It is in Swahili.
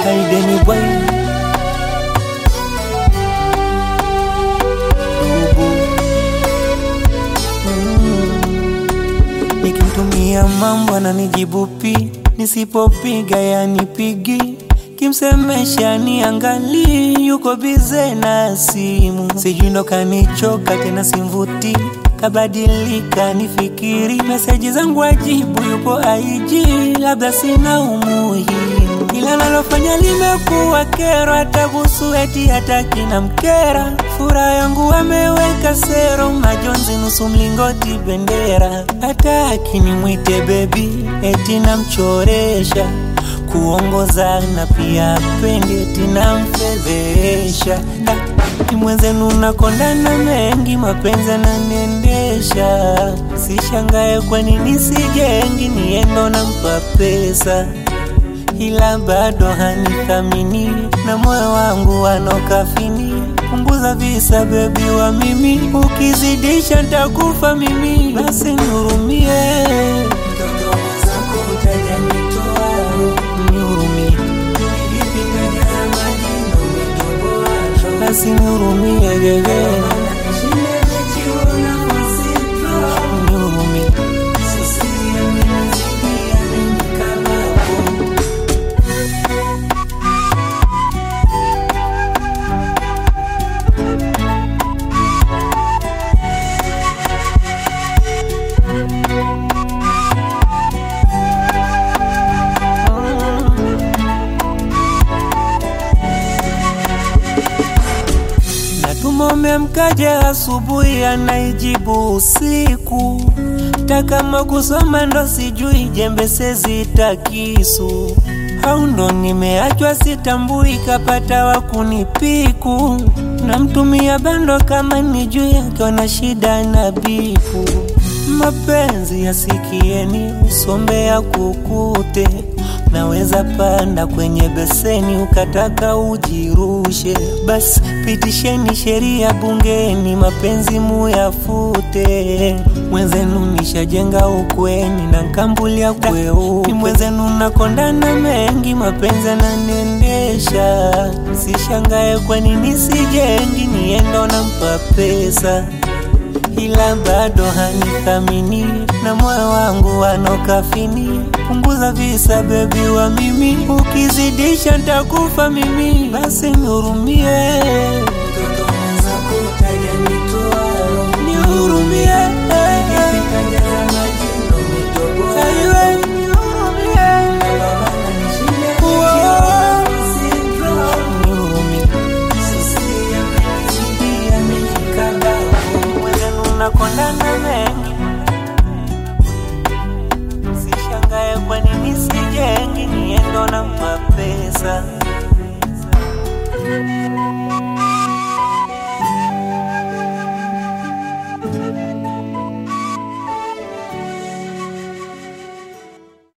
haideni bwai Dubu. Mm. Nikimtumia mambo ananijibu pi, nisipopiga yanipigi kimsemesha niangali, yuko bize na simu, sijui ndo kanichoka tena, simvuti kabadilika, nifikiri meseji zangu ajibu, yuko aiji, labda sina umuhimu, ila nalofanya limekuwa kero, hata kuhusu eti hataki na mkera, furaha yangu ameweka sero, majonzi nusu mlingoti bendera, hataki nimwite bebi, eti namchoresha kuongoza na pia pende tinamfedhesha ni mwenzenu nakondana mengi mapenzi ananiendesha sishangae kwa nini sijengi niendo nampa pesa ila bado hanithamini na moyo wangu wanokafini punguza visa bebi wa mimi ukizidisha ntakufa mimi basi nihurumie mtoto mwenzako utajanitoa nihurumie basi nihurumie gege nihurumie Natumome mkaje asubuhi, anaijibu usiku. Takama kusoma ndo sijui, jembe sezita kisu au ndo nimeachwa sitambui, kapata wa kunipiku. Namtumia bando kama nijui, akiona shida na bifu. Mapenzi yasikieni, usombe ya kukute Naweza panda kwenye beseni ukataka ujirushe, basi pitisheni sheria bungeni, mapenzi muyafute. Mwenzenu nishajenga ukweni na nkambulia kweupe, ni mwenzenu nakondana mengi, mapenzi ananiendesha. Sishangae kwa nini sijengi, niendo nampa pesa ila bado hanithamini na moyo wangu wanokafini. Punguza visa bebi wa mimi, ukizidisha ntakufa mimi, basi nihurumie.